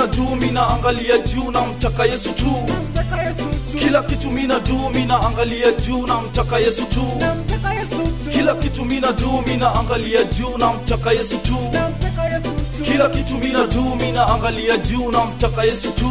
mina do mina angalia juu na mtaka yesu tu kila kitu mina do mina angalia juu na mtaka yesu tu kila kitu mina do mina angalia juu na mtaka yesu tu kila kitu mina do mina angalia juu na mtaka yesu tu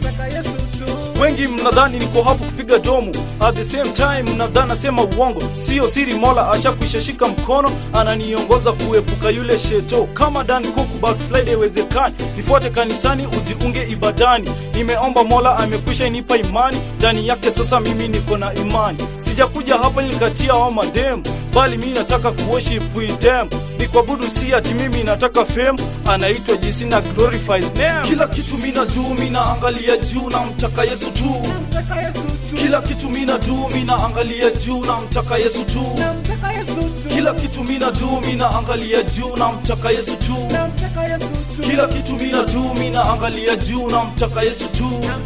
wengi mnadhani niko hapo kupiga domo at the same time mnadhani nasema uongo sio siri mola ashakuishashika mkono ananiongoza kuepuka yule sheto kama dan kuku backslide iwezekani nifuate kanisani ujiunge ibadani nimeomba mola amekwisha inipa imani ndani yake sasa mimi niko na imani sijakuja hapa nilikatia wa mademu bali mi nataka kuworship with them ni kuabudu si ati mimi nataka fame anaitwa jisi na glorifies name kila kitu mina juu mina angalia juu na mtaka yesu tu kila kitu mina juu mina angalia juu na mtaka yesu tu kila kitu mina juu mina angalia juu na mtaka yesu tu kila kitu mina juu mina angalia juu na mtaka yesu tu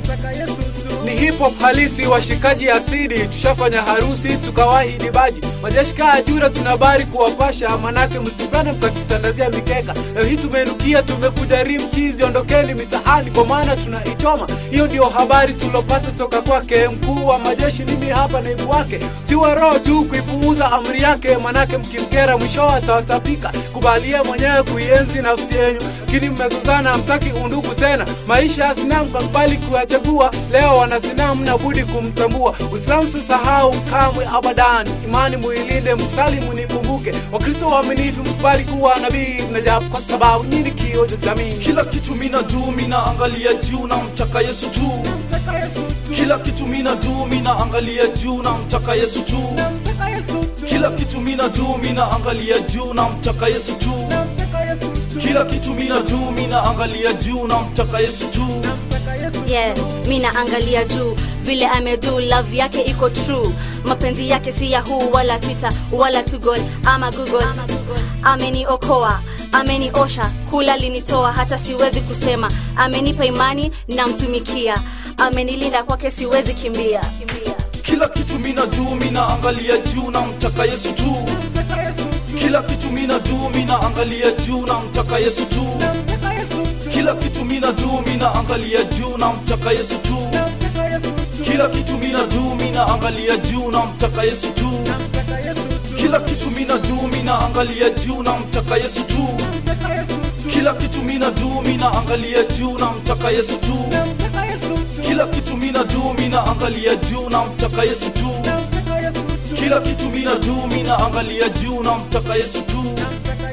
ni hip hop halisi washikaji asidi tushafanya harusi tukawahi baji majeshi kaa ajura tunabari kuwapasha manake mtupane mkatutandazia mikeka leo hii tumeinukia tumekuja rimchizi ondokeni mitaani kwa maana tunaichoma hiyo ndio habari tulopata toka kwake mkuu wa majeshi mimi hapa naibu wake tiwa roho juu kuipuuza amri yake manake mkimkera mwisho atawatapika kubalie mwenyewe kuienzi nafsi yenyu lakini mmezozana mtaki undugu tena maisha ya sinamu kakubali kuyachagua leo wana sinamu na budi kumtambua uislamu sisahau kamwe abadan imani muilinde msalimu nikumbuke wakristo waaminifu msikubali kuwa nabii mnajabu kwa sababu nyini kio cha jamii kila kitu mina juu mina angalia juu na mtaka yesu tu kila kitu mina juu mina angalia juu na mtaka yesu tu kila kitu mina juu mina angalia juu na mtaka yesu tu kila kitu mina juu mina angalia juu na mtaka yesu tu yeah mi naangalia juu vile amedu love yake iko true mapenzi yake si yahoo wala twitter wala tugol ama google ameniokoa ameniosha kula linitoa hata siwezi kusema amenipa imani namtumikia amenilinda kwake siwezi kimbia, kimbia. kila kitu mina juu mina angalia juu na mtaka yesu tu kila kitu mina juu mina angalia juu na mtaka yesu tu kila kitu mina juu mina angalia juu na mtaka yesu tu kila kitu mina juu mina angalia juu na mtaka yesu tu kila kitu mina juu mina angalia juu na mtaka yesu tu kila kitu mina juu mina angalia juu na mtaka yesu tu kila kitu mina juu mina angalia juu na mtaka yesu tu kila kitu mina juu mina angalia juu na mtaka yesu tu